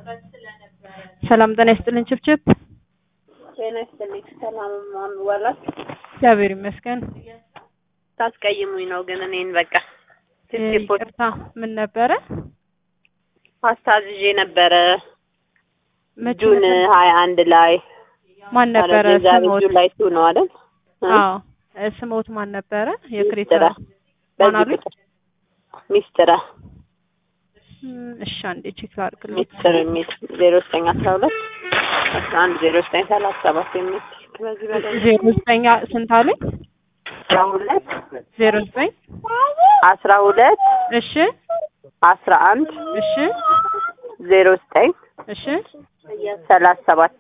ሰላም ጤና ይስጥልኝ ችብችብ። ጤና ይስጥልኝ። ሰላም ዋላችሁ? እግዚአብሔር ይመስገን። ታስቀይሙኝ ነው ግን እኔን በቃ ይቅርታ። ምን ነበረ? ፓስታ አዝዤ ነበረ መቼ ጁን ነበር? ሀያ አንድ ላይ ማን ነበረ ማለት የዛሬ ስሞት? ጁን ላይ ቱ ነው አይደል? እ? አዎ እ፣ ስሞት ማን ነበረ? የክሬታ ሚስጥረ ማን በዚህ አሉኝ? ቁጥር ሚስጥረ እም፣ እሺ አንዴ ቼክ ላድርግልኝ። ሚስጥር የሚል ዜሮ ዘጠኝ አስራ ሁለት አስራ አንድ ዜሮ ዘጠኝ ሰላሳ ሰባት የሚል በዚህ በላይ ዜሮ ዘጠኝ ስንት አሉኝ? አስራ ሁለት ዜሮ ዘጠኝ አስራ ሁለት እሺ አስራ አንድ እሺ ዜሮ ዘጠኝ እሺ ሰላሳ ሰባት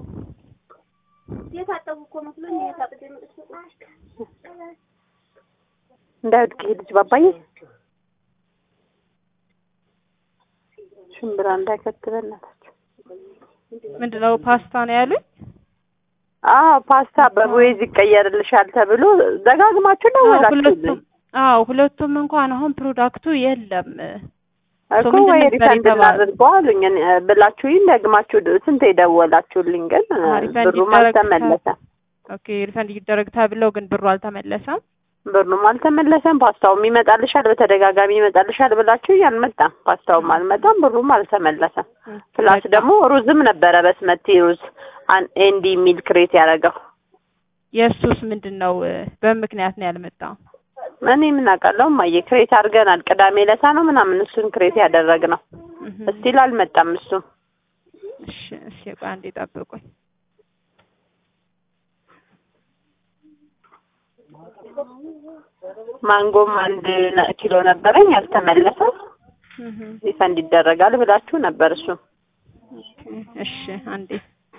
እንዳይወድቅ ይሄ ልጅ ባባዬ ሽምብራ እንዳይከት በእናታችሁ። ምንድነው ፓስታ ነው ያሉኝ? አዎ ፓስታ በቦይዝ ይቀየርልሻል ተብሎ ደጋግማችሁ አዎ ደወላችሁልኝ ሁለቱም አዎ ሁለቱም እንኳን አሁን ፕሮዳክቱ የለም። እኮ ምንድን ወይ ነበር ሪፈንድ የተባለው? እናድርገው አሉኝ እኔ- ብላችሁኝ ደግማችሁ ድ- ስንት የደወላችሁልኝ ግን አዎ፣ ሪፈንድ ብሩም ይደረግ አልተመለሰም። ኦኬ ሪፈንድ ይደረግ ተብለው ግን ብሩ አልተመለሰም። ብሩም አልተመለሰም። ፓስታውም ይመጣልሻል በተደጋጋሚ ይመጣልሻል ብላችሁ አልመጣም። ፓስታውም አልመጣም፣ ብሩም አልተመለሰም። ፕላስ በቃ ደግሞ ሩዝም ነበረ በስመቲ ሩዝ አን- ኤንዲ የሚል ክሬት ያደረገው የእሱስ ምንድን ነው? እ፣ በምክንያት ነው ያልመጣው። እኔ ምን አውቃለሁ እማዬ ክሬት አድርገናል። ቅዳሜ ለታ ነው ምናምን እሱን ክሬት ያደረግነው እህ፣ እስቲል አልመጣም። እሱም እሺ እሺ ቆይ አንዴ ጠብቁኝ። ማንጎም አንድ ነ- ኪሎ ነበረኝ አልተመለሰም። እህ፣ ሪፈንድ ይደረጋል ብላችሁ ነበር። እሱ ኦኬ፣ እሺ አንዴ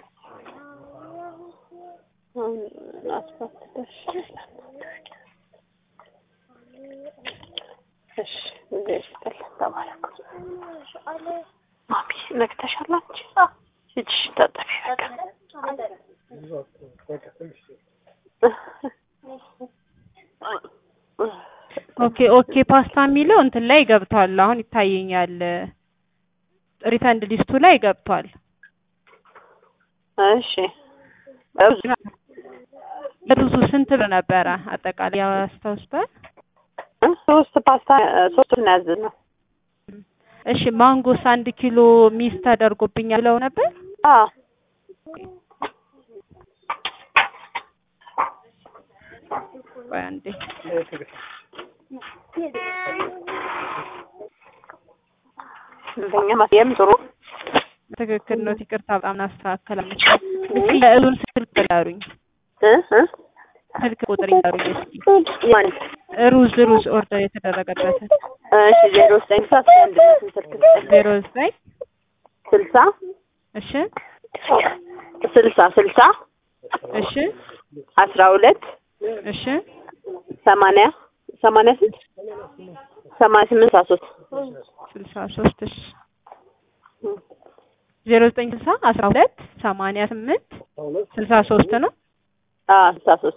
እሺ እዚህ ይስጥል ተባረኩ። ማሚ ነግተሻል አንቺ እጅሽ ታጠቢ በቃ ኦኬ ኦኬ ፓስታ የሚለው እንትን ላይ ገብቷል። አሁን ይታየኛል። ሪፈንድ ሊስቱ ላይ ገብቷል። እሺ ሩዝ ሩዙ ስንት ብር ነበረ አጠቃላይ ያስታውስታል? ሶስት ፓስታ ሶስት ነው ያዘዝነው። እሺ ማንጎስ አንድ ኪሎ ሚስ ተደርጎብኛል ብለው ነበር። አዎ ቆይ አንዴ እንደኛ ማስየም ጥሩ ትክክል ነው። ይቅርታ በጣም እናስተካከላለን። እስኪ የእሩን ስልክ ይላሩኝ እ እ ስልክ ቁጥር ይላሩኝ እስኪ ማን ሩዝ ሩዝ ኦርደር የተደረገበትን እሺ ዜሮ ዘጠኝ ስልሳ አንድ ስልክ ዜሮ ዘጠኝ ስልሳ እሺ ስልሳ ስልሳ እሺ አስራ ሁለት እሺ ሰማንያ ሰማንያ ስንት ሰማንያ ስምንት አስራ ሶስት ስልሳ ሶስት እሺ ዜሮ ዘጠኝ ስልሳ አስራ ሁለት ሰማንያ ስምንት ስልሳ ሶስት ነው። አዎ ስልሳ ሶስት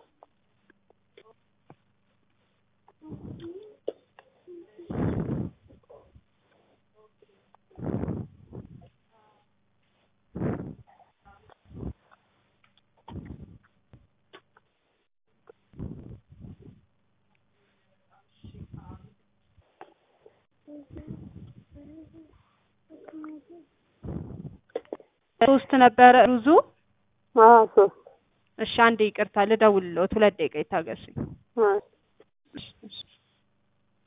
ሶስት ነበረ ሩዙ። አዎ ሶስት እሺ አንዴ ይቅርታ ልደውልልዎት፣ ሁለት ደቂቃ ይታገሱኝ። አዎ እሺ እሺ